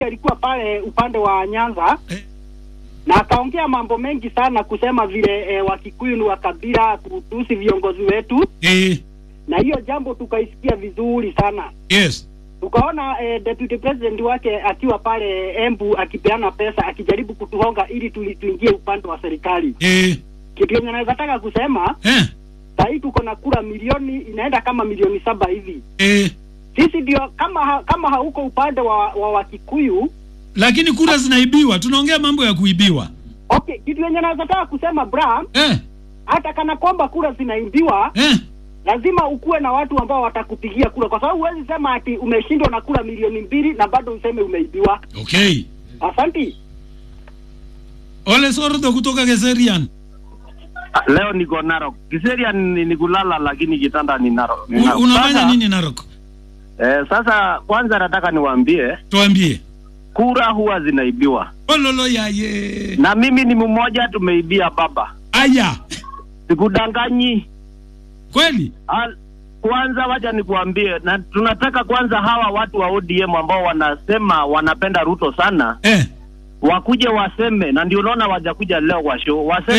alikuwa pale upande wa Nyanza Eh. na akaongea mambo mengi sana kusema vile e, Wakikuyu ni wakabila, kutusi viongozi wetu, Eh, na hiyo jambo tukaisikia vizuri sana. yes. Tukaona e, deputy president wake akiwa pale Embu akipeana pesa akijaribu kutuhonga ili tuli- tuingie upande wa serikali. Eh, Kitu yenye naweza taka kusema eh, sahii tuko na kura milioni inaenda kama milioni saba hivi. eh. Sisi ndio kama ha, kama hauko upande wa, wa Wakikuyu Lakini kura zinaibiwa. Tunaongea mambo ya kuibiwa. Okay, kitu yenye naweza taka kusema bra, Eh, hata kana kwamba kura zinaibiwa, eh. lazima ukuwe na watu ambao watakupigia kura, kwa sababu huwezi sema ati umeshindwa na kura milioni mbili na bado useme umeibiwa. Okay. Asanti. Ole Sordo kutoka Geserian. Leo niko Narok. Kiseria ni, ni kulala lakini kitanda ni Narok. Ni U- Narok. Unafanya Sasa, nini Narok? Eh, sasa kwanza nataka niwaambie Tuambie. kura huwa zinaibiwa, Ololo yaye. na mimi ni mmoja tumeibia baba, Aya. sikudanganyi. Kweli? Al, kwanza wacha nikuambie, na tunataka kwanza hawa watu wa ODM ambao wanasema wanapenda Ruto sana Eh. wakuje waseme, na ndio unaona wajakuja leo kwa show waseme